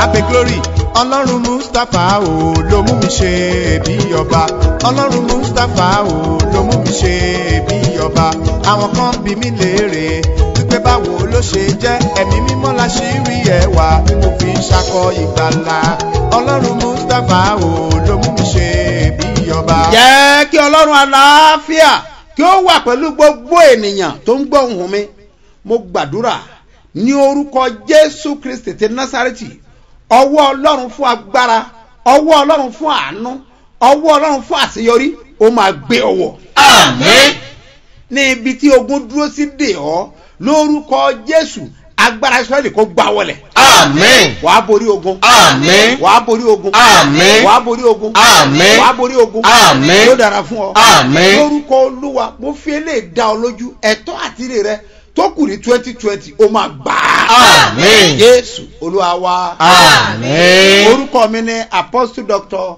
ape glory ọlọ́run mustapha o ló mú mi ṣe bí ọba ọlọ́run mustapha o ló mú mi ṣe bí ọba àwọn kan bí mi léèrè wípé báwo ló ṣe jẹ́ ẹ̀mí mímọ́ la ṣì rí ẹwà tí mo fi ń ṣakọ ìgbàlà ọlọ́run mustapha o ló mú mi ṣe bí ọba. jẹ́ kí ọlọ́run àlàáfíà kí ó wà pẹ̀lú gbogbo ènìyàn tó ń gbọ́ ohùn mi mo gbàdúrà ní orúkọ jésù kristi ti násàrẹ́tì ọwọ́ ọlọ́run fún agbára ọwọ́ ọlọ́run fún àánú ọwọ́ ọlọ́run fún àṣeyọrí ó máa gbé ọwọ́. Àmín. ní ibi tí ogun dúró sí dè ọ́ lórúkọ jésù agbára israẹli kó gbá wọlẹ̀. Àmín. wàá borí ogun. Àmín. wàá borí ogun. Àmín. wàá borí ogun. Àmín. wàá borí ogun. Àmín. yóò dára fún ọ. Àmín. lórúkọ olúwa mo fi eléyìí dá ọ lójú ẹ̀tọ́ àtìrè rẹ tó kù ní twenty twenty ó máa gbà á. Àmín. jésù olúwa wa. Àmín. orúkọ mi ni apostle doctor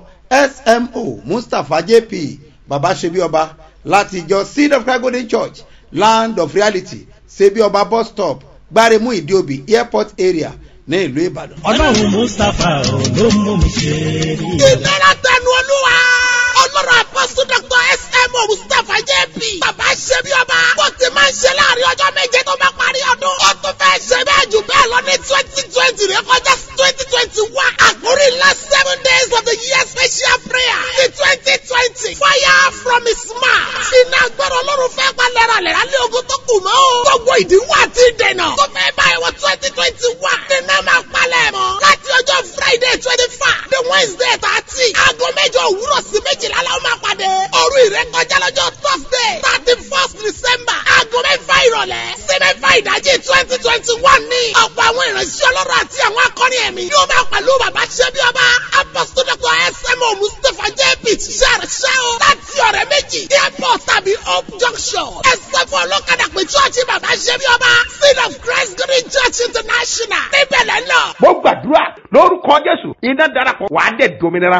smo mustapha jp baba sebi ọba láti ìjọ seed of christ golden church land of reality sebi ọba bus stop gbáremú ìdíòbí airport area ní ìlú ìbàdàn. ọlọ́run mustapha ò ló mú mi ṣe rí i. ìlera tẹnu olúwa ọlọ́run apọ́sù dr smo mustapha jp bàbá ṣe bí ọba bó ti máa ń ṣe láàrin ọjọ́ méje tó bá parí ọdún ó tún fẹ́ ṣe bẹ́ẹ̀ jù bẹ́ẹ̀ lọ ní twenty twenty rẹ kọjá twenty twenty one àkórí ńlá seven days of the year special prayer ní twenty twenty fire from his mouth iná gbọ́dọ̀ ọlọ́run fẹ́ pa lẹ́ralẹ́ra lé ogun tó kù mọ́ gbogbo ìdíwọ́ àti ìdènà tó fẹ́ báyìí wọ twenty twenty one nínú máa palẹ̀ mọ́ láti ọjọ́ friday twenty five the wednesday thirty aago mẹ́jọ òwúrọ̀ sí méjìlá la ó máa pàdé òru ìrékọjá lọ́jọ́ thursday thirty first december aago mẹ́fà ìrọ̀lẹ́ sí mẹ́fà ìdájí twenty twenty one ní ọ̀pọ̀ àwọn ìránṣẹ́ ọlọ́run àti àwọn akọrin ẹ̀mí yóò máa pẹ̀lú bàbá ṣẹ́bí ọba apostle dr smo mustapha jp ṣàrṣẹ́ o láti ọ̀rẹ́ méjì airport tàbí hope junction ẹsẹ̀ fún ọlọ́kadà pé chọ́ọ̀chì bàbá ṣẹ́bí ọba seed of christ green church international níbẹ̀ lẹ́nà. mo gbàdúrà lórúkọ jésù iná darapọ̀ wàá dẹ̀ dominira.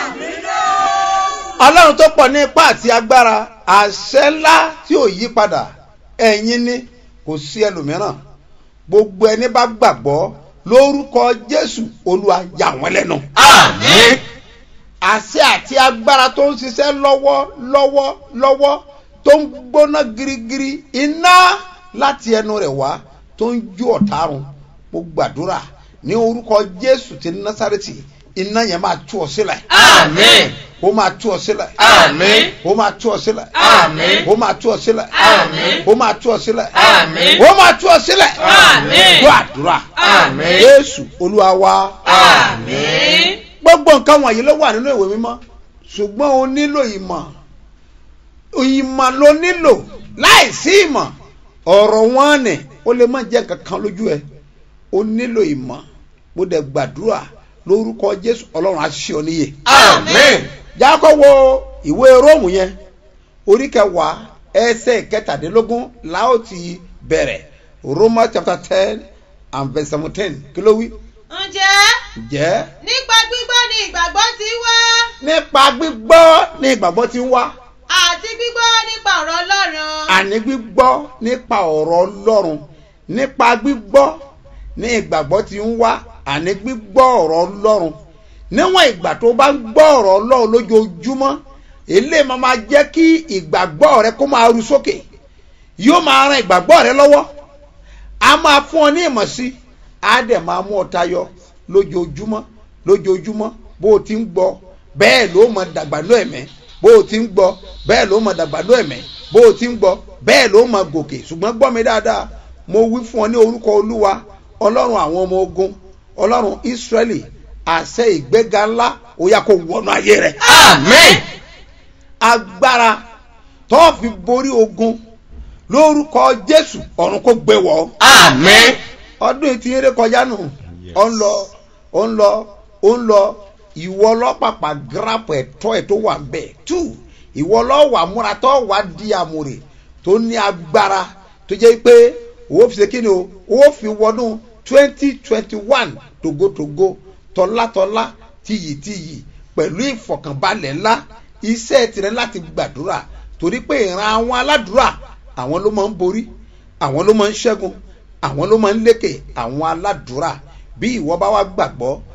ọlọ́run tó pọ̀ ní ipá àti agbára àṣẹ ńlá tí ò yí padà ẹ̀yin ni kò sí ẹlòmíràn gbogbo ẹni bá gbàgbọ́ lórúkọ jésù olúwa yà wọ́n lẹ́nu. Àmín. àṣẹ àti agbára tó ń ṣiṣẹ́ lọ́wọ́ lọ́wọ́ lọ́wọ́ tó ń gbóná girigiri iná láti ẹnu rẹ̀ wá tó ń jó ọ̀tarun mo gbàdúrà ní orúkọ jésù ti násàrètì iná yẹn máa tú ọ sílẹ̀ Àmín. ó máa tú ọ sílẹ̀ Àmín. ó máa tú ọ sílẹ̀ Àmín. ó máa tú ọ sílẹ̀ Àmín. ó máa tú ọ sílẹ̀ Àmín. ó máa tú ọ sílẹ̀ Àmín. gbọ́ àdúrà Àmín. jésù olúwa wa Àmín. gbogbo nǹkan wọ̀nyí ló wà nínú ìwé mímọ́ ṣùgbọ́n o nílò ìmọ̀ ìmọ̀ ló nílò láìsí ìmọ̀ ọ̀rọ̀ wọn nì ó lè má jẹ́ kankan lójú ẹ o nílò ìmọ̀ mo dẹ̀ gbàdúrà lórúkọ jésù ọlọ́run á ṣe ọ níyè. Àmín. jákọ́ wo ìwé róòmù yẹn orí kẹwàá ẹsẹ̀ kẹtàdínlógún láò ti bẹ̀rẹ̀ romans chapter ten and verse seventeen kí ló wí. ǹjẹ́ ǹjẹ́ nípa gbígbọ́ ni ìgbàgbọ́ ti wá nípa gbígbọ́ ní ìgbàgbọ́ ti ń wá àti gbígbọ́ nípa ọ̀rọ̀ ọlọ́run. àní gbígbọ́ nípa ọ̀rọ̀ ọlọ́run nípa gbígbọ́ ní ìgbàgbọ́ ti ń wá àní gbígbọ́ ọ̀rọ̀ ọlọ́run níwọ̀n ìgbà tó bá ń gbọ́ ọ̀rọ̀ ọlọ́run lójoojúmọ́ eléyìí máa máa jẹ́ kí ìgbàgbọ́ rẹ kó máa ru sókè yóò máa ran ìgbàgbọ́ rẹ lọ́wọ́ a máa fún ọ ní ìmọ̀ sí á dẹ̀ máa mú ọ tayọ lójoojúmọ́ lójoojúmọ́ bó o ti ń gbọ́ bẹ́ẹ̀ ló mọ dàgbà ló ẹ̀mẹ́ bó o ti ń gbọ́ bẹ́ẹ̀ ló mọ dàgbà ló ẹ̀mẹ́ bó o ti ń gbọ́ bẹ́ẹ̀ ló mọ gòkè ṣùgbọ́n gbọ́ mi dáadáa mo wí fún ọ ní orúkọ olúwa ọlọ́run àwọn ọmọ ogun ọlọ́run ísírẹ́lì àṣẹ ìgbéga ńlá ó yá kó wọnú ayé rẹ Àmín. agbára tó fi borí ogun lórúkọ jésù ọ̀run kó gbé wọ̀ ọ́ Àmín. ọdún yìí ti ń ré kọjá nù ọ ń lọ ó ń lọ ó ń lọ ìwọ lọ́pàpà gírapù ẹ̀tọ́ ẹ̀ tó wà ń bẹ̀ tù ìwọ lọ́wà múra tó wà di àmúrè tó ní agbára tó jẹ́ pé owó fi ṣe kí ni o owó fi wọnú twenty twenty one togotogo tọ́látọ́lá tiyìtiyì pẹ̀lú ìfọ̀kànbalẹ̀ ńlá iṣẹ́ tirẹ̀ láti gbàdúrà torí pé ìran àwọn aládùúrà àwọn ló máa ń borí àwọn ló máa ń ṣẹ́gun àwọn ló máa ń lékè àwọn aládùúrà bí ìwọ bá wá gbàgbọ́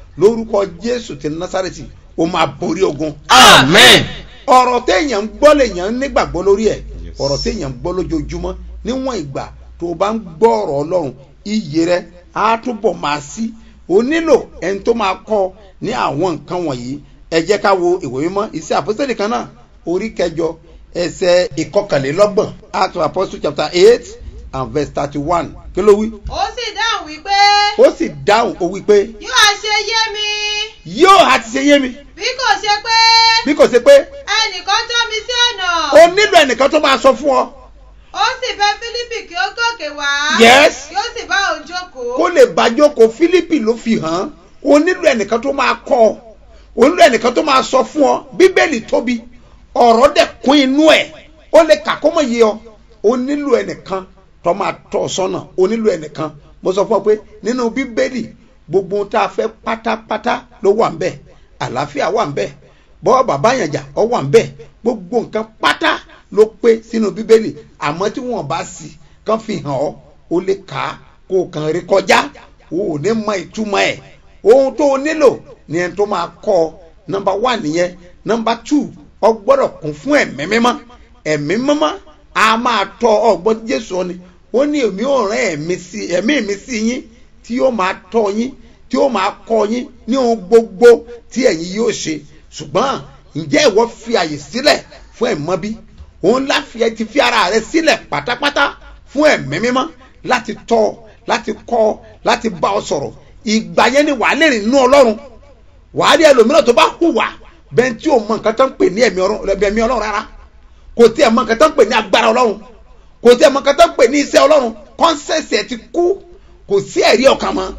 lórúkọ jésù ti násàrẹ́tì ó máa borí ogun Amen. ọ̀rọ̀ téèyàn ń gbọ́ lèèyàn ń nígbàgbọ́ lórí ẹ̀ ọ̀rọ̀ téèyàn ń gbọ́ lójoojúmọ́ níwọ̀n ìgbà tó o bá ń gbọ́ ọ̀rọ̀ ọlọ́run iyì rẹ á túbọ̀ máa sí o nílò ẹni tó máa kọ́ ní àwọn nǹkan wọ̀nyí ẹ jẹ́ ká wo ìwé mímọ́ iṣẹ́ àpọ́sítélì kan náà orí kẹjọ ẹsẹ̀ ìkọkànlélọ́gbọ̀n act of apostle chapter eight and verse thirty one kí ló wí. ó sì dáhùn wípé ó sì dáhùn ó wí pé yóò á ṣe yé mi yóò àti ṣe yé mi bí kò ṣe pé bí kò ṣe pé ẹnìkan tọ́ mi sí ọ̀nà o nílò ẹnìkan tó máa sọ fún ọ ó sì fẹ́ fílípì kí ó gòkè wá Yes. kí ó sì bá òun jókòó kó lè bàjókòó fílípì ló fi hàn án o nílò ẹnìkan tó máa kọ́ ọ o nílò ẹnìkan tó máa sọ fún ọ bíbélì tóbi ọ̀rọ̀ dẹ̀ kún inú ẹ̀ ó lè kà kó mọ̀ yé ọ o nílò ẹnìkan tó máa tọ́ ọ sọ́nà o nílò ẹnìkan mo sọ fún ọ pé nínú bíbélì gbogbo ohun tá a fẹ́ pátápátá ló wà ń bẹ̀ àlàáfíà wà ń bẹ̀ bọ́ọ̀ bàbá yànjà ọ wà ń bẹ̀ gbogbo nǹkan pátá ló pé sínú bíbélì àmọ́ tí wọ́n bá sí kán fi hàn ọ́ o lè kà á kó o kàn rí kọjá o ò ní mọ ìtumọ̀ ẹ̀ ohun tó o nílò ni ẹni tó máa kọ́ ọ nọmba one nìyẹn nọmba two ọ gbọ́dọ̀ kún fún ẹ̀mí mímọ́ ẹ̀mí mímọ́ a máa tọ́ ọ gbọ́ jésù ọ ni ó ní èmi ò rán ẹ̀mí sí ẹ̀mí mi sí yín tí yóò máa tọ́ yín tí yóò máa kọ́ yín ní ohun gbogbo tí ẹ̀yin yóò ṣe ṣùgbọ́n ǹjẹ́ ìwọ fi àyè sílẹ̀ fún ẹ̀mọ́ bí òun láfi ẹ ti fi ara rẹ sílẹ̀ pátápátá fún ẹ̀mí mímọ́ láti tọ́ ọ láti kọ́ ọ láti bá ọ sọ̀rọ̀ ìgbà yẹn ni wàá lè rìn nínú ọlọ́run wàá rí ẹlòmíràn tó bá hùwà bẹ́ẹ̀ tí ò mọ nǹkan tó ń pè ní ẹ̀mí ọlọ́run ẹ̀mí ọlọ́run rárá kò tí ẹ̀ mọ nǹkan tó ń pè ní agbára ọlọ́run kò tí ẹ̀ mọ nǹkan tó ń pè ní iṣẹ́ ọlọ́run kọ́nsẹ̀sì ẹ̀ ti kú kò sí ẹ̀rí ọkàn mọ́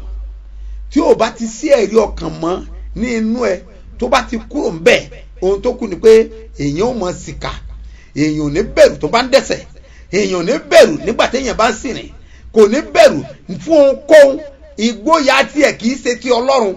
tí ò bá ti sí ẹ̀rí ọkàn mọ́ ní inú ẹ tó bá ti kúrò ń bẹ̀ ohun tó kù ni pé èèyàn ò mọ sìkà èèyàn ò ní bẹ̀rù tó bá ń dẹ̀sẹ̀ èèyàn ò ní bẹ̀rù nígbà téèyàn bá ń sìnrìn kò ní bẹ̀rù fún ohunkóhun ìgboyà tiẹ̀ kì í ṣe ti ọlọ́run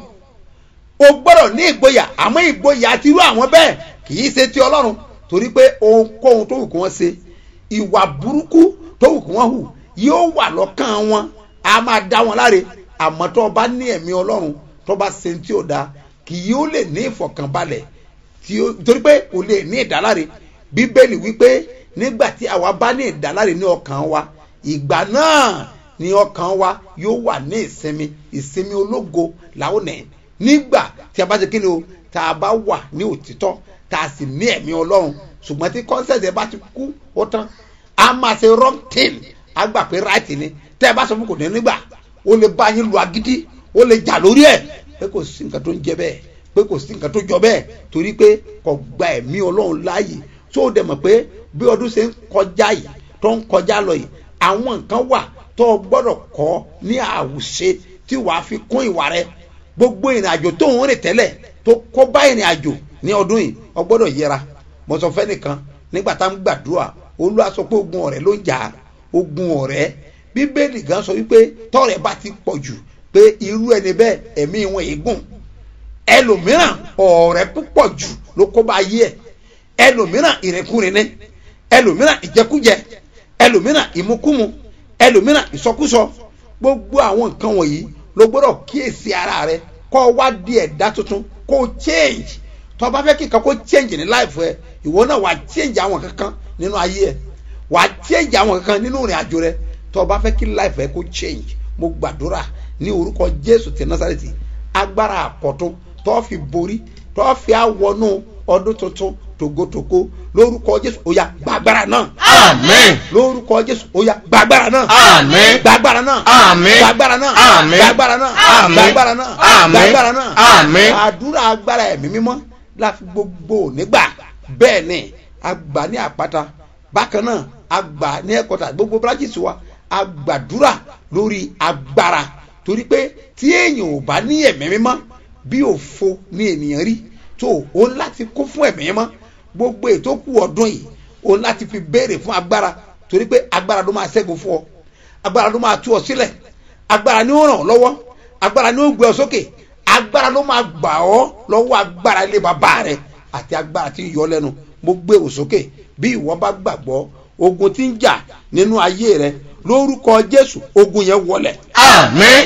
o gbọ́dọ̀ ní ìgboyà àmọ́ ìgboyà ti rú àwọn bẹ́ẹ̀ kì í ṣe ti ọlọ́run torí pé ohunkóhun tó wù kí wọ́n ṣe ìwà burúkú tó wù kí wọ́n hù yóò wà lọ́kàn wọn a máa dá wọn láre àmọ́ tó o bá ní ẹ̀mí ọlọ́run tó o bá ṣe tí ó da kì yóò lè ní ìfọ̀kànbalẹ̀ tí ó torí pé kò lè ní ìdáláre bíbélì wípé nígbà tí àwa bá ní ìdáláre ní ọkàn wa ìgbà náà ni ọkàn wa yóò wà ní ìsinmi ìsinmi ológo làwọn nẹ̀ nígbà tí a bá ṣe kíni o tá a bá wà ní òtítọ́ tá a sì ní ẹ̀mí ọlọ́run ṣùgbọ́n tí kọ́nsẹ̀tì ẹ bá ti kú ó tán a máa ṣe wrong thing a gbà pé right ni tẹ́ ẹ bá sọ fún kò ní nígbà ó lè bá yín lu agídí ó lè jà lórí ẹ̀ pé kò sí nǹkan tó ń jẹ bẹ́ẹ̀ pé kò sí nǹkan tó jọ bẹ́ẹ̀ torí pé kò gba ẹ̀mí ọlọ́run láàyè tó o dẹ̀ mọ̀ pé bí ọdún ṣe ń kọjá yìí tó ń kọjá lọ yìí àwọn nǹkan wà tó o gbọ́dọ̀ kọ́ ní àwùṣe tí wàá fi kún ìwà rẹ gbogbo ìrìn àjò tó ń rìn tẹ́lẹ̀ tó kó bá ìrìn àjò ní ọdún yìí o gbọ́dọ̀ yẹra mo sọ fẹ́ nìkan nígbà tá à ń gbàdúrà olúwa sọ pé ogun ọ̀rẹ́ ló ń jà ogun ọ̀rẹ́ bíbélì gan sọ wípé tọ́rẹ̀ bá ti pọ̀ jù pé irú ẹni bẹ́ẹ̀ ẹ̀mí wọn èégún ẹlòmíràn ọ̀rẹ́ púpọ̀ jù ló kó bá yé ẹ̀ ẹlòmíràn ìrìnkúrin ní ẹlòmíràn ìjẹkújẹ ẹlòmíràn ìmukúmu ẹlòmíràn ìsọkúsọ gbogbo àwọn nǹkan wọ̀nyí ló gbọ́dọ̀ kíyèsí ara rẹ kọ́ ọ wá di ẹ̀dá tuntun kó o change tó o bá fẹ́ kí nǹkan kó change ní life ẹ ìwọ náà wà á change àwọn kankan nínú ayé ẹ wà á change àwọn kankan nínú ìrìn àjò rẹ tó o bá fẹ́ kí life ẹ kó change mo gbàdúrà ní orúkọ jésù ti násàrẹ́tì agbára àkọ́tún tó o fi borí tó o fi àwọnú ọdún tuntun tògótògó lórúkọ jésù ó yá gbàgbára náà Amen. lórúkọ jésù ó yá gbàgbára náà Àmín. gbàgbára náà Àmín. gbàgbára náà Àmín. gbàgbára náà Àmín. gbàgbára náà Àmín. gbàgbára náà Àmín. àdúrà agbára ẹ̀mí mímọ́ láti gbogbo nígbà bẹ́ẹ̀ ni àgbà ní àpáta bákan náà àgbà ní ẹ̀kọ́ta gbogbo branches wa àgbàdúrà lórí agbára torí pé tí èèyàn ò bá ní ẹ̀mí mímọ́ bí òfo ní ènìyàn rí tó o láti kó fún ẹ̀mí mímọ́ gbogbo ètò kù ọdún yìí o láti fi béèrè fún agbára torí pé agbára ló máa ṣẹ́gun fún ọ agbára ló máa tú ọ sílẹ̀ agbára ni ó ràn ọ́ lọ́wọ́ agbára ni ó gbé ọ sókè agbára ló máa gbà ọ́ lọ́wọ́ agbára ilé bàbá rẹ àti agbára tí ń yọ lẹ́nu mo gbé o sókè bí ìwọ bá gbàgbọ́ ogun tí ń jà nínú ayé rẹ lórúkọ jésù ogun yẹn wọlẹ̀ Amen.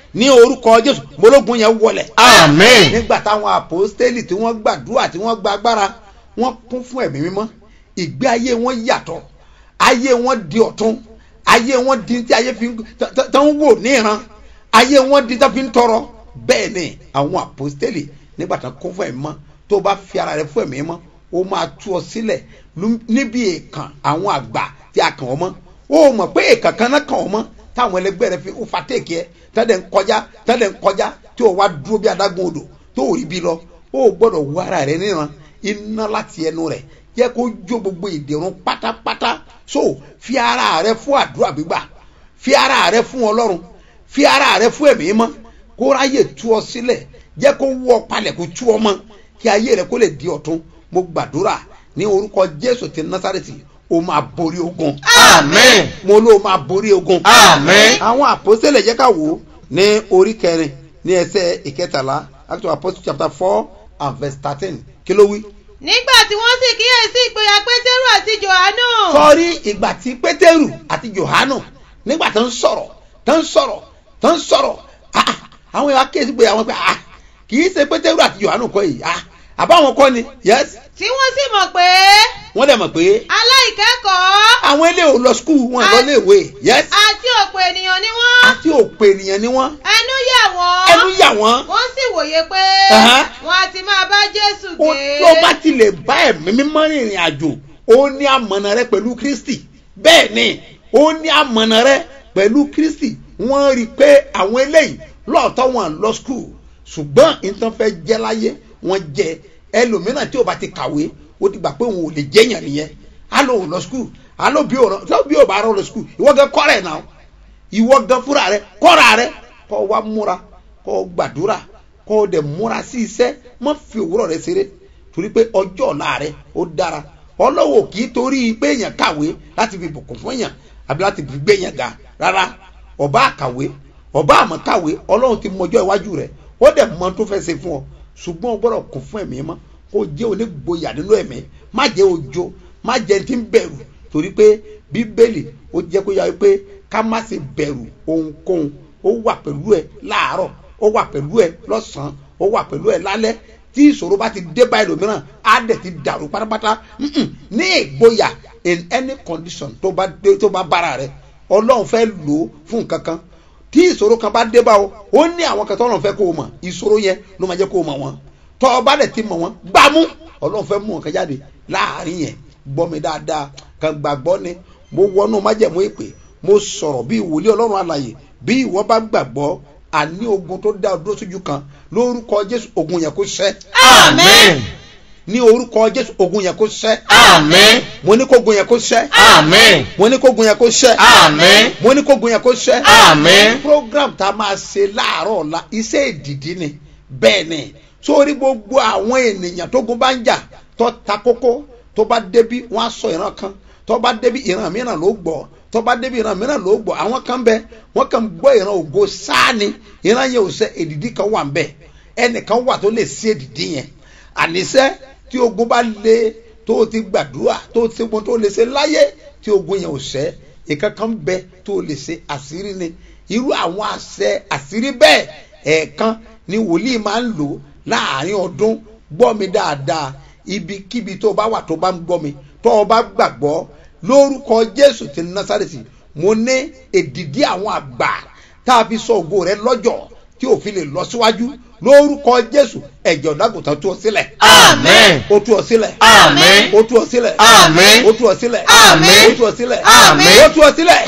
ní orúkọ jésù mọ́lógún yẹn wọlẹ̀ Amen. nígbà táwọn àpòstélì tí wọ́n gbàdúrà tí wọ́n gba agbára wọ́n kún fún ẹ̀mí mímọ́ ìgbé ayé wọn yàtọ̀ ayé wọn di ọ̀tún ayé wọn di tí ayé fi ń tán- tán- tán ń wò ní ìran ayé wọn di tán fi ń tọrọ bẹ́ẹ̀ ni àwọn àpòstélì nígbà tán kún fún ẹ̀mí mọ́ tó o bá fi ara rẹ fún ẹ̀mí mọ́ ó máa tú ọ sílẹ̀ lú- níbi èèkàn àwọn àgbà tí a kàn ọ́ mọ́ ó mọ̀ pé èèkàn kan náà kàn ọ́ mọ́ táwọn ẹlẹgbẹ́ rẹ fi ó fa téèkì ẹ tẹ́lẹ̀ ń kọjá tẹ́lẹ̀ ń kọjá tí o wá dúró bí adágún odò tó ò rí bí lọ ó gbọ́dọ̀ wọ ara rẹ níran iná láti ẹnu rẹ jẹ́ kó jó gbogbo ìdèrún pátápátá so fi ara rẹ fún àdúrà gbígbà fi ara rẹ fún ọlọ́run fi ara rẹ fún ẹ̀mí mọ́ kó ráyè tú ọ sílẹ̀ jẹ́ kó wọ́ palẹ̀ kó tú ọ mọ́ kí ayé rẹ kó lè di ọ̀tún mo gbàdúrà ní orúkọ jésù ti násàrètì o máa borí ogun Amen. mo ló máa borí ogun Amen. àwọn àpòsílẹ̀ jẹ́ ká wò ó ní orí kẹrin ní ẹsẹ̀ ìkẹtàlá act of apostles chapter four and verse thirteen kí ló wí. nígbà tí wọ́n sì kíyèsí ìgboyà pétérù àti jòhánù. sọrí ìgbà tí pétérù àti johanu nígbà tó ń sọ̀rọ̀ tó ń sọ̀rọ̀ tó ń sọ̀rọ̀ ah, ah, àwọn èèyàn akéésí pé àwọn pé ah, kì í ṣe pétérù àti johanu kọ́ yìí ah, àbáwọn kọ́ ni yes tí wọ́n sì mọ̀ pé wọ́n dẹ̀ mọ̀ pé aláìkẹ́kọ̀ọ́ àwọn ilé ò lọ skul wọn lọ lé ìwé yes àti ọ̀pọ̀ ènìyàn ni wọ́n. àti òpè ènìyàn ni wọ́n ẹnu yà wọ́n. ẹnu yà wọ́n wọ́n sì wòye pé Aha. wọ́n á ti máa bá jésù ó gbé. tó bá ti lè bá ẹ̀mí mímọ́ rìnrìn àjò ó ní àmọ̀nà rẹ pẹ̀lú kristi bẹ́ẹ̀ ni ó ní àmọ̀nà rẹ pẹ̀lú kristi wọ́n rí i pé àwọn eléyìí lọ́ọ̀tọ́ wọn lọ skul ṣùgbọ́n nǹkan fẹ́ jẹ́ láyé wọ́n jẹ ẹlòmíràn tí o bá ti kàwé ó ti gbà pé òun ò lè jẹ́yàn nìyẹn á lọ òun lọ skul á lọ bí òun tó bí ò bá rọ lọ skul ìwọ gẹ kọ́ rẹ̀ náà ìwọ gan fúnra rẹ kọ́ra rẹ kọ́ wa múra kọ́ gbàdúrà kọ́ dẹ̀ múra sí iṣẹ́ má fi òwúrọ̀ rẹ ṣeré torí pé ọjọ́ ọ̀la rẹ ó dára ọlọ́wọ́ kì í torí pé èèyàn kàwé láti fi bùkún fún èèyàn àbí láti fi gbé èèyàn ga rárá ọba àkàwé ọba àmọ́ kàwé ọlọ́run ti mọjọ́ iwájú rẹ ó dẹ̀ mọ tó fẹ́ ṣe fún ọ ṣùgbọ́n o gbọ́dọ̀ kún fún ẹ̀mí mọ́ kó jẹ́ onígboyà nínú ẹ̀mí má jẹ́ ojo má jẹ́ ti ń bẹ̀rù torí pé bíbélì ó jẹ́ kó yá wípé ká má ṣe bẹ̀rù ohunkóhun ó wà pẹ̀lú ẹ láàárọ̀ ó wà pẹ̀lú ẹ lọ́sàn-án ó wà pẹ̀lú ẹ lálẹ́ tí ìṣòro bá ti dé báyìí lòmíràn á dẹ̀ ti dàrú pátápátá Mm-mm. ní ìgboyà in any condition tó bá dé tó bá bára rẹ ọlọ́run fẹ́ lò ó fún nǹkan kan tí ìṣòro kan bá dé bá o ó ní àwọn kan tọ́lọ́run fẹ́ kó o mọ̀ ìṣòro yẹn ló máa jẹ́ kó o mọ̀ wọn tọ́ ọ bá dẹ̀ ti mọ̀ wọn gbámú ọlọ́run fẹ́ mú nǹkan jáde láàrin yẹn gbọ́ mi dáadáa kan gbàgbọ́ ni mo wọnú májẹ̀mú ìpè mo sọ̀rọ̀ bí ìwòlé ọlọ́run àlàyé bí ìwọ bá gbàgbọ́ àní ogun tó dá ọ dúró sójú kan lórúkọ jésù ogun yẹn kó ṣẹ́ Amen. ní orúkọ jésù ogun yẹn kó ṣẹ́ Amen. mo ní kó ogun yẹn kó ṣẹ́ Amen. mo ní kó ogun yẹn kó ṣẹ́ Amen. mo ní kó ogun yẹn kó ṣẹ́ Amen. program tá a máa ṣe láàárọ̀ ọ̀la iṣẹ́ ìdìdí ni bẹ́ẹ̀ ni sórí gbogbo àwọn ènìyàn tó gun bá ń jà tó ta kókó tó bá débi wọ́n á sọ ìran kan tó bá débi ìran mìíràn ló gbọ́ tó bá débi ìran mìíràn ló gbọ́ àwọn kan bẹ wọ́n kàn gbọ́ ìran ògo sáni ìran yẹn ò sẹ èdìdí kan wà ń bẹ ẹnìkan wà tó lè sí èdìdí yẹn àníṣe tí ogun bá le tó o ti gbàdúrà tó o ti gbọ́n tó o lè ṣe láyé tí ogun yẹn ò sẹ́ ìkankan bẹ tó o lè ṣe àṣírí ni irú àwọn àṣẹ àṣírí bẹ́ẹ̀ ẹ̀ẹ̀kan ni wòlíì máa ń lò láàrin ọdún gbọ́ mi dáadáa ibikíbi tó o bá wà tó o bá ń gbọ́ mi tó o bá gbàgbọ́ lórúkọ jésù ti násàrètì mo ní èdìdí àwọn àgbà tá a fi sọ ògo rẹ lọ́jọ́ tí òfin lè lọ síwájú lórúkọ jésù ẹ̀jẹ̀ ọ̀dàgùntàn tú ọ sílẹ̀ Amen. ó tú ọ sílẹ̀ Amen. ó tú ọ sílẹ̀ Amen. ó tú ọ sílẹ̀ Amen. ó tú ọ sílẹ̀ Amen. ó tú ọ sílẹ̀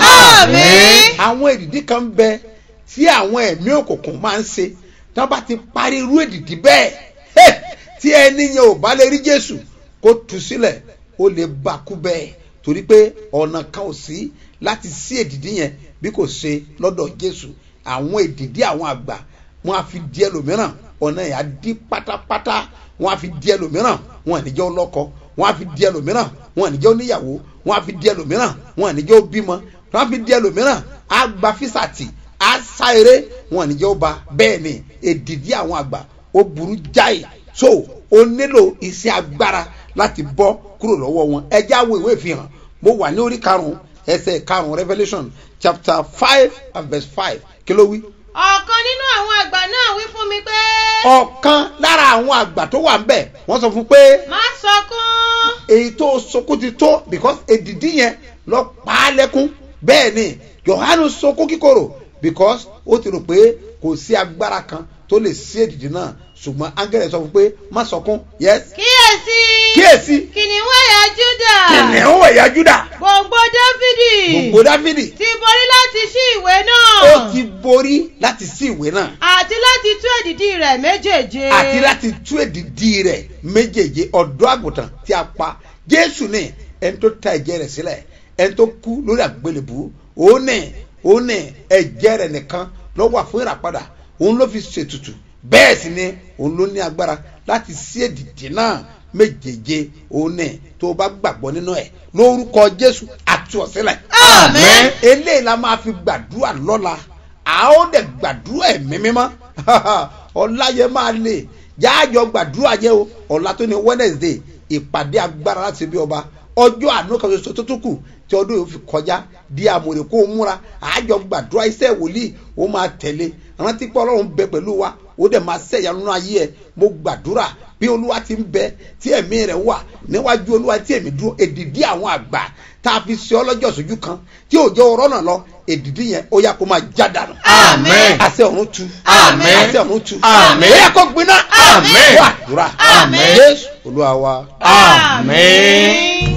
Amen. àwọn èdìdí kan ń bẹ tí àwọn ẹ̀mí òkùnkùn máa ń ṣe tí wọ́n bá ti parí irú èdìdí bẹ́ẹ̀ hey, tí ẹni yẹn ò bá lè rí jésù kó tú sílẹ̀ ó lè bá kú bẹ́ẹ̀ torí pé ọ̀nà kan ò sí láti sí èdìdí yẹn bí kò ṣe lọ́dọ̀ jésù àwọn èdìdí àwọn àgbà wọn á fi di ẹlòmíràn ọ̀nà yẹn á di pátápátá wọn á fi di ẹlòmíràn wọn à ní jẹ́ ọlọ́kọ wọn á fi di ẹlòmíràn wọn à ní jẹ́ oníyàwó wọn á fi di ẹlòmíràn wọn à ní jẹ́ obímọ wọn á fi di ẹlòmíràn á gba físàtì á sá eré wọn à ní jẹ́ ọba bẹ́ẹ̀ ni èdìdí àwọn àgbà ó burú jáì so ó nílò iṣẹ́ agbára láti bọ́ kúrò lọ́wọ́ wọn ẹjẹ́ àwọn ìwé ìfihàn mo wà ní orí karùn-ún ẹsẹ̀ karùn-ún revolution chapter five and verse five kí ló wí ọ̀kan nínú àwọn àgbà náà wí fún mi pé ọ̀kan lára àwọn àgbà tó wà ń bẹ̀ wọ́n sọ fún pé má sọkún èyí tó sọkún ti tó because èdìdí yẹn lọ pa á lẹ́kún bẹ́ẹ̀ ni yohanu sọkún kíkorò because ó ti rò pé kò sí agbára kan tó lè sí èdìdí náà ṣùgbọ́n áńgẹ́lẹ̀ sọ fún pé má sọkún yes kíyèsí kíyèsí kìnìún ẹ̀yà júdà kìnìún ẹ̀yà júdà gbòǹgbò dáfídì gbogbo dáfídì ti borí láti ṣí ìwé náà ó ti borí láti sí ìwé náà àti láti tú èdìdí rẹ̀ méjèèje àti láti tú èdìdí rẹ̀ méjèèje ọ̀dọ́ àgùntàn tí a pa jésù ní ẹni tó ta ẹ̀jẹ̀ rẹ̀ sílẹ̀ ẹni tó kú lórí àgbélébù òun ní òun ní ẹ̀jẹ̀ rẹ̀ nìkan ló wà fún ìràpadà òun ló fi ṣètùtù bẹ́ẹ̀ sì ni òun ló ní agbára láti sí èdìdí náà méjèèje òun ní tó o bá gbàgbọ́ nínú ẹ̀ lórúkọ jésù àti ọ̀sílẹ̀ Àmín. eléyìí la máa fi gbàdúrà lọ́la a ó dẹ̀ gbàdúrà ẹ̀mí mímọ́ ọ̀la yẹn máa lè jáàjọ gbàdúrà yẹ o ọ̀la tó ní wednesday ìpàdé agbára láti bí ọba ọjọ́ àánú kan ṣoṣo tó tún kù tí ọdún yóò fi kọjá di àmọ̀rè kó o múra àájọ gbàdúrà iṣẹ́ wòlíì ó máa tẹ̀lé rántí pé ọlọ́run bẹ pẹ̀lú wa ó dẹ̀ máa ṣẹ̀yà nínú ayé ẹ̀ mo gbàdúrà bí olúwa ti ń bẹ tí ẹ̀mí rẹ̀ wà níwájú olúwa tí èmi dúró èdìdí àwọn àgbà tá a fi ṣe ọlọ́jọ́ sójú kan tí òjò ọ̀rọ̀ náà lọ èdìdí yẹn ó yá kó máa já dànù. Àmín. àṣẹ ọ̀run tu. Àmín. àṣẹ ọ̀run tu. Àmín. ó yá kó gbiná. Àmín. wà àdúrà. Àmín. jésù olúwa wa. Àmín.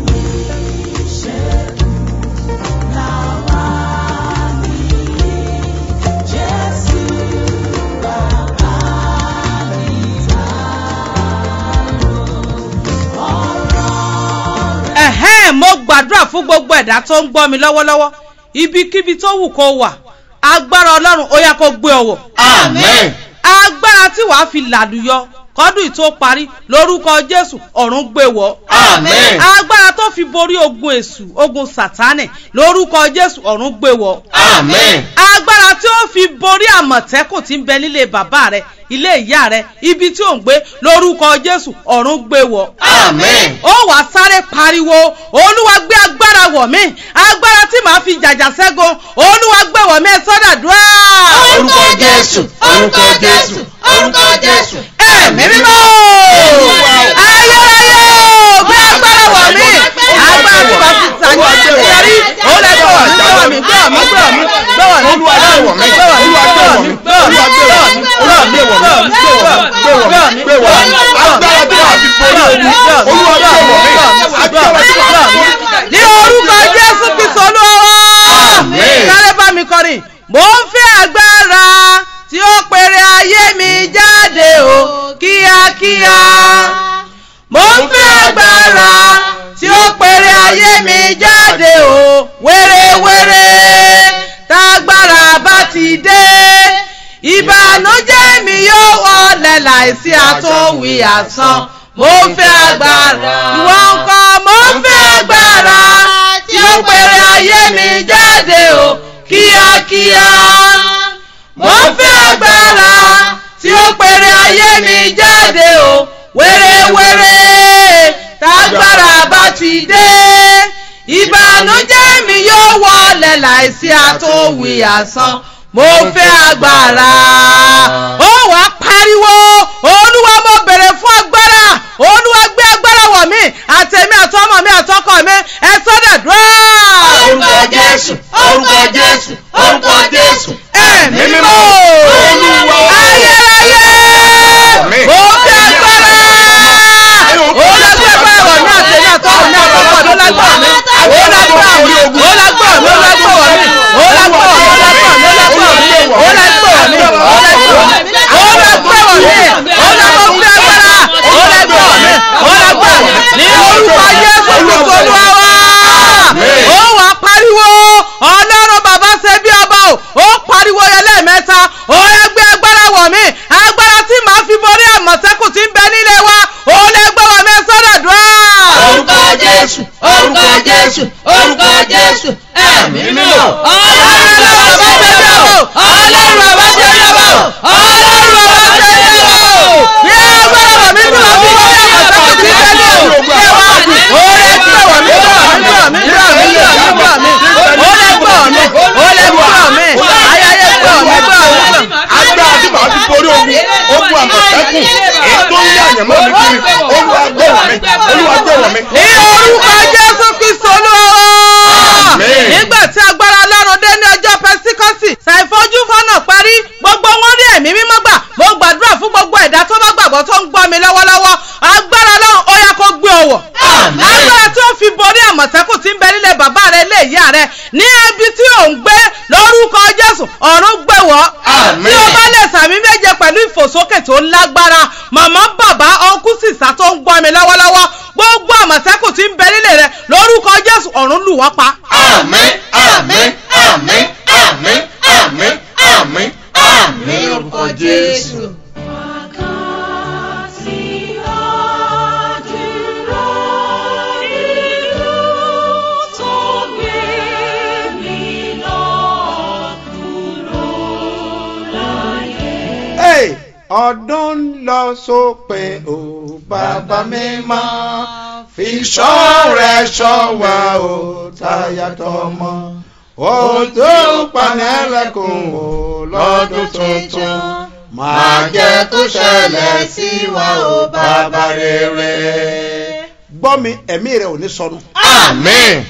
ẹ̀hẹ́n mo gbàdúrà fún gbogbo ẹ̀dá tó ń gbọ́ mi lọ́wọ́lọ́wọ́ ibikíbi tó wù kó wà agbára ọlọ́run ó yá kó gbé ọwọ́ Àmín. agbára tí wàá fi làlùyọ kọ́dún ìtó parí lórúkọ jésù ọ̀run gbé wọ̀ Àmín. agbára tó fi borí ogun èṣù ogun sátánì lórúkọ jésù ọ̀run gbé wọ̀ Àmín. agbára tí ó fi borí àmọ̀tẹ́kùn tí ń bẹ nílé bàbá rẹ ilé ìyá rẹ ibi tí ò ń gbé lórúkọ jésù ọ̀run gbé wọ̀ Àmín. ó wàá sáré pariwo olúwa gbé agbára wọ̀ mí agbára tí màá fi jàjà ṣẹ́gun olúwa gbé wọ̀ mí ẹ sọ́dà dúrà. Orúkọ Jésù. Orúkọ Jésù. Orúkọ Jésù. ẹ̀mí mímọ́ ayérayé o gbé agbára wọ̀ mí agbára tí màá fi sàní àṣeyọrí ó lè gbé wọ̀ mí gbé wọ̀ mí gbé wọ̀ mí gbé wọ̀ mí gbé wọ̀ mí Olúwa gbé wọ̀ mí. Olúwa gbé wọ̀ mí. Olúwa gbé wọ̀ mí. Olúwa gbé wọ̀ mí. Gbé wọ̀ mí. Gbé wọ̀ mí. Agbára tí wàá fi borí ogun. Olúwa gbé wọ̀ mí. Agbára tí wàá fi borí ogun. ní orúkọ jésù kristu olúwa Àmín. sáré bá mi kọrin mò ń fẹ́ agbára tí ó pèrè ayé mi jáde o kíákíá mò ń fẹ́ agbára tí ó pèrè ayé mi jáde o wéréwéré tágbára bá ti dé ìbànújẹ́ mi yóò wọlé láìsí àtúnwí àsán mo fẹ́ agbára ìwọ nǹkan mo fẹ́ agbára tí ó pèrè ayé mi jáde o kíákíá mo fẹ́ agbára tí ó pèrè ayé mi jáde o wéréwéré tágbára bá ti dé ìbànújẹ́ mi yóò wọlé láìsí àtúnwí àsán mo fẹ́ agbára ó wàá pariwo olúwa mo bèrè fún agbára olúwa gbé agbára wọ̀ mí àtẹ̀mí àtọmọ mi àtọkọ mi ẹ sọ́dọ̀ dúró. Orúkọ Jésù. Orúkọ Jésù. Orúkọ Jésù. ẹ̀mí mímọ́ Olúwa. ayérayé Àmín. mo fẹ́ agbára ó lágbára wọ̀ mí àtẹ̀mí àtọmọ mi àtọkọ mi ó lágbára mi ó lágbára mi ó lágbára mi ó lágbára mi ó lágbára mi ó lágbára mi ó lágbára mi ó lágbára mi ó lágbára mi ó lágbára mi lẹ́kùn èyí tó ń lé àyànmọ́ mi kiri olúwa gbẹ̀wọ̀ mi olúwa gbẹ̀wọ̀ mi. ní orúkọ jésù kristu olúwa Àmín. nígbà tí agbára ọlọ́run dé ní ọjọ́ pẹ́síkọ́sì ṣàìfojú fọ́nà parí gbogbo wọn rí ẹ̀mí mímọ́ gbà mo gbàdúrà fún gbogbo ẹ̀dá tó bá gbàgbọ́ tó ń gbọ́ mi lọ́wọ́lọ́wọ́ agbára ọlọ́run ó yá kó gbé ọwọ́ Àmín. agbára tí ó fi borí àmọ̀tẹ́kùn tí ń bẹ nílé bàbá rẹ ilé ìyá rẹ ní ibi tí ò ń gbé lórúkọ jésù ọ̀run gbẹ̀wọ́ Àmín. tí o bá lè sàmì méje pẹ̀lú ìfòsókè tó lágbára màmá bàbá ọkú sísá tó ń gbọ́ mi lọ́wọ́lọ́wọ́ gbogbo àmọ̀tẹ́kùn tí ń bẹ nílé rẹ lórúkọ jésù ọ̀run lù wọ́n pa. àmín àmín àmín àmín àmín àmín àmín lórúkọ jésù. Hey, ọdún ń lọ sópin o bàbá mi máa fi ṣọ́ rẹ̀ ṣọ́ wa o táyà tọmọ o tó panẹ́lẹ́kùn o lọ́dún tuntun máa jẹ́ kó ṣẹlẹ̀ sí wa o bàbá rere. gbọ́ mi ẹ̀mí rẹ̀ ò ní sọnù àmín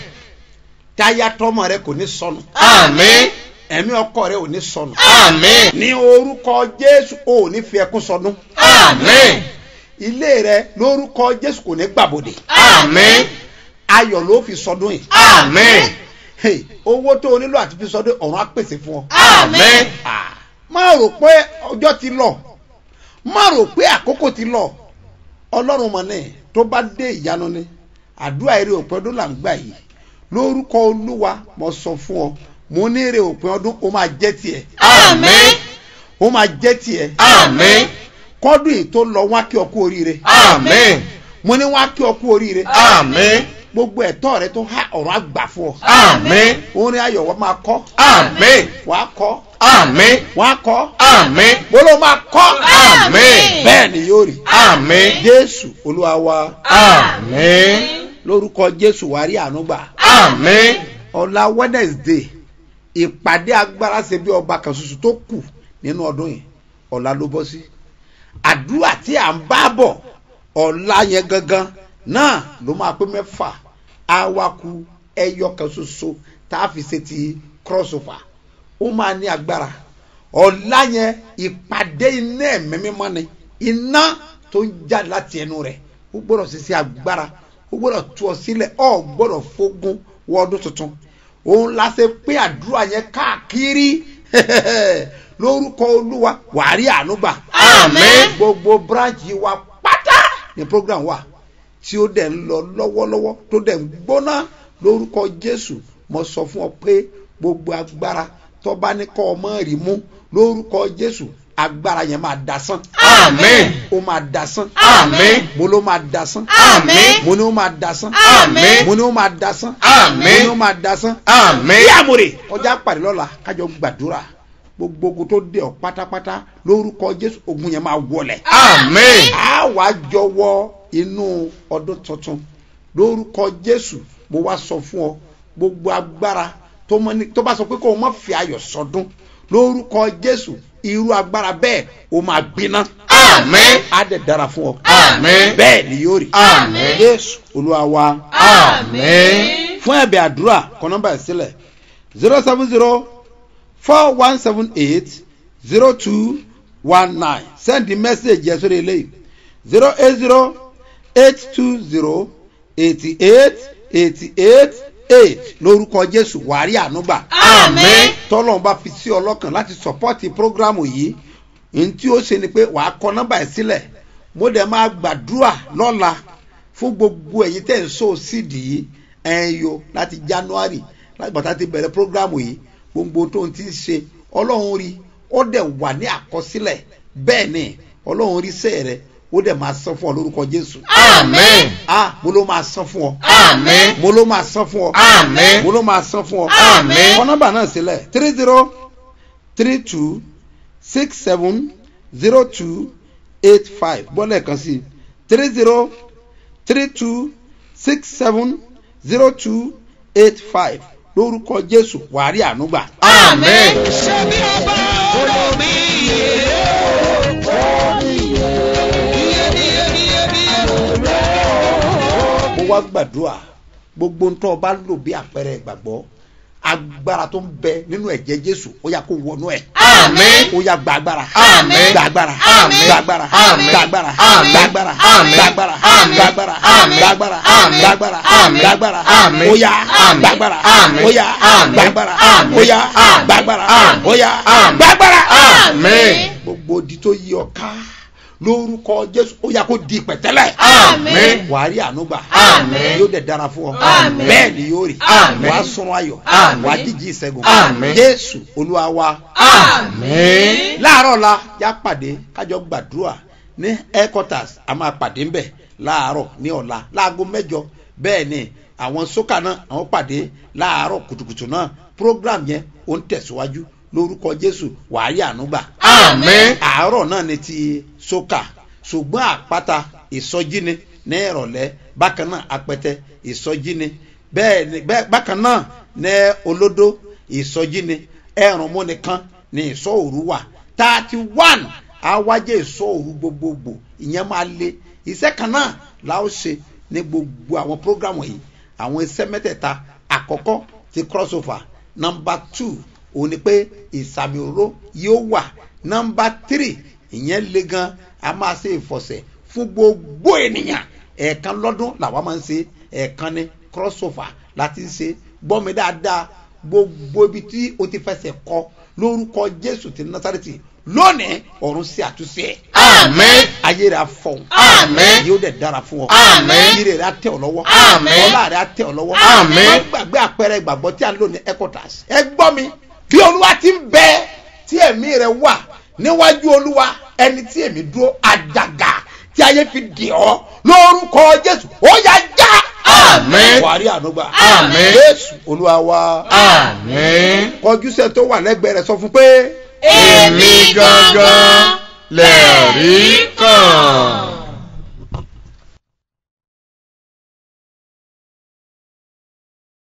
táyà tọmọ rẹ̀ kò ní sọnù àmín ẹ̀mí ọkọ rẹ̀ ò ní sọnù àmín ní orúkọ jésù ò ní fi ẹkún sọdún àmín ilé rẹ lórúkọ jésù kò ní gbàbọdè àmín ayọ̀ ló fi sọdún yìí àmín Hey, owó tó o nílò àti fi sọdún ọ̀run á pèsè fún ọ. àmín Ah, má rò pé ọjọ́ ti lọ má rò pé àkókò ti lọ ọlọ́run mọ̀ ní tó bá dé ìyanu ni àdúrà eré òpin ọdún là ń gbà yìí lórúkọ olúwa mo sọ fún ọ mo ní eré òpin ọdún ó máa jẹ́ tiẹ̀ àmín ó máa jẹ́ tiẹ̀ àmín kọ́dún yìí tó lọ wá kí ọ kú oríire àmín mo ní wá kí ọ kú oríire àmín gbogbo ẹ̀tọ́ rẹ tó há ọ̀run àgbà fún ọ àmín orin ayọ̀ wọ́n máa kọ́ àmín wàá kọ́ àmín wọ́n á kọ́ àmín mo ló máa kọ́ àmín bẹ́ẹ̀ ni yóò rí àmín jésù olúwa wa àmín lórúkọ jésù wàá rí àánú gbà àmín ọ̀la wednesday ìpàdé agbára ṣe bí ọba kan ṣoṣo tó kù nínú ọdún yìí ọ̀la ló bọ́ sí àdúrà tí à ń bá bọ̀ ọ̀la yẹn gangan náà ló máa pé mẹ́fà awaku ẹyọ kan ṣoṣo tá a fi ṣe ti crossover ó máa ní agbára ọ̀la yẹn ìpàdé iná ẹ̀mí mímọ́ ni iná tó ń jáde láti ẹnu rẹ̀ ó gbọ́dọ̀ ṣiṣẹ́ agbára ó gbọ́dọ̀ tú ọ sílẹ̀ ọ gbọ́dọ̀ fógun wọ ọdún tuntun òun la ṣe pé àdúrà yẹn káàkiri lórúkọ olúwa wàá rí àánú gbà Àmín. gbogbo branch wa pátá ní program wa tí ó dẹ̀ ń lọ lọ́wọ́lọ́wọ́ tó dẹ̀ ń gbóná lórúkọ jésù mo sọ fún ọ pé gbogbo agbára tó bá ní kọ́ ọmọ rí mú lórúkọ jésù agbára yẹn máa dasán Àmín. ó máa dasán Àmín. mo ló máa dasán Àmín. mo ní ó máa dasán Àmín. mo ní ó máa dasán Àmín. mo ní ó máa dasán Àmín. bí àmúre ọjà pàdé lọ́la kájọ gbàdúrà gbogbo ogun tó dé ọ pátápátá lórúkọ jésù ogun yẹn máa wọlẹ̀ Àmín. a wá jọ wọ inú ọdún tuntun lórúkọ jésù mo wá sọ fún ọ gbogbo agbára tó mọ ní tó bá sọ pé kó o má fi ayọ̀ sọdún lórúkọ jésù irú agbára bẹ́ẹ̀ o máa gbiná Àmín. á dẹ̀ dára fún ọ Àmín. bẹ́ẹ̀ ni yóò rí Àmín. jésù olúwa wa Àmín. fún ẹ̀bẹ̀ àdúrà kọ nọ́mbà ẹ̀ sílẹ̀ zero seven zero four one seven eight zero two one nine send the message yẹn sórí eléyìí zero eight zero eight two zero eighty eight eighty eight eight lórúkọ jésù wàárí ànúgbà Àmín. tọ́lọ́run bá fi sí ọlọ́kàn láti sọ́pọ́tì prógrámù yìí ní tí ó ṣe ni pé wàá kọ nọ́mbà ẹ̀ sílẹ̀ mo dẹ̀ máa gbàdúrà lọ́la fún gbogbo ẹ̀yin tẹ̀ ń so sídìí yìí ẹ̀yin yo láti january láti bàtà ti bẹ̀rẹ̀ prógrámù yìí gbogbo tó ń ti ṣe ọlọ́run rí ó dẹ̀ wà ní àkọsílẹ̀ bẹ́ẹ̀ ni ọlọ́run rí sẹ́ẹ̀ rẹ ó dẹ̀ máa san fún ọ lórúkọ jésù Àmín. ah mo ló máa san fún ọ Àmín. mo ló máa san fún ọ Àmín. mo ló máa san fún ọ Àmín. kọ nọ́mbà náà sílẹ̀ three zero three two six seven zero two eight five bọ́lẹ̀ kan sí three zero three two six seven zero two eight five lórúkọ jésù wàárí ànúgbà. Àmín. ṣé bí ọba olómi yé wá gbàdúrà gbogbo ntọ́ ọba lò bí àpẹẹrẹ ìgbàgbọ́ agbára tó ń bẹ nínú ẹ̀jẹ̀ jésù ó yà kó wọnú ẹ̀ Àmín. ó yà gba agbára Àmín. gba agbára Àmín. gba agbára Àmín. gba agbára Àmín. gba agbára Àmín. gba agbára Àmín. gba agbára Àmín. gba agbára Àmín. gba agbára Àmín. gba agbára Àmín. ó yà Àmín. gba agbára Àmín. ó yà Àmín. gba agbára Àmín. ó yà Àmín. gba agbára Àmín. ó yà Àmín. gba agbára Àmín. gbogbo odi tó yí ọ ká lórúkọ jésù ó yà kó di pẹ̀tẹ́lẹ̀ Àmín. wàá rí àánú gbà Àmín. yóò dẹ̀ dára fún ọ Àmín. bẹ́ẹ̀ ni yóò rí Àmín. wàá sọ̀rọ̀ ayọ̀ Àmín. wàá jíjí ìṣẹ́gun Àmín. jésù olúwa wa Àmín. láàárọ̀ la yá pàdé kájọ gbàdúrà ní headquarters a máa pàdé ńbẹ̀ láàárọ̀ ní ọ̀la láago mẹ́jọ bẹ́ẹ̀ ni àwọn sókà náà àwọn pàdé láàárọ̀ kùtùkùtù náà program yẹn ó ń tẹ̀síwájú lórúkọ jésù wàá rí àánú gbà Àmín. àárọ̀ náà ni ti sókà ṣùgbọ́n àpáta ìsọjí ni ní ìrọ̀lẹ́ bákan náà apẹtẹ ìsọjí ni bẹ́ẹ̀ ni bẹ́ẹ̀ bákan náà ní olódó ìsọjí ni ẹ̀rùnmú nìkan ní ìsọ òru wà thirty one àwájẹ́ ìsọ òru gbogbogbò ìyẹn máa le iṣẹ́ kan náà la ó ṣe ní gbogbo àwọn prógrámù yìí àwọn iṣẹ́ mẹ́tẹ̀ẹ̀ta àkọ́kọ́ ti crossover number two òun ni pé ìsàmì òró yóò wà number three ìyẹn le gan a máa ṣe ìfọ̀sẹ̀ fún gbogbo ènìyàn ẹ̀ẹ̀kan lọ́dún làwa máa ń ṣe ẹ̀ẹ̀kan ní crossover láti ń ṣe gbọ́ mi dáadáa gbogbo ibi tí o ti fẹsẹ̀ kọ lórúkọ jésù ti násàrètì lónìí ọ̀run sí àtúnṣe ẹ̀ Àmín. ayé rẹ̀ afọ̀hún Àmín. yóò dẹ̀ dára fún ọ Àmín. ire rẹ̀ á tẹ̀ ọ́ lọ́wọ́ Àmín. ọlá rẹ̀ á tẹ̀ ọ́ lọ́wọ́ Àmín. má gbàgbé àpẹẹrẹ ìgbàgbọ́ tí a ń lò ní ecotas ẹ gbọ́ mi bí olúwa ti ń bẹ tí ẹ̀mí rẹ̀ wà níwájú olúwa ẹni tí èmi dúró àjàgà tí ayé fi dì ọ́ lórúkọ jésù ó yá já Àmín. wàá rí ànúgbà Àmín. jésù olúwa wa Àmín. kọjú sẹ́ tó wà lẹ́gbẹ̀ẹ́ rẹ̀ sọ fún pé Èmi gangan lè rí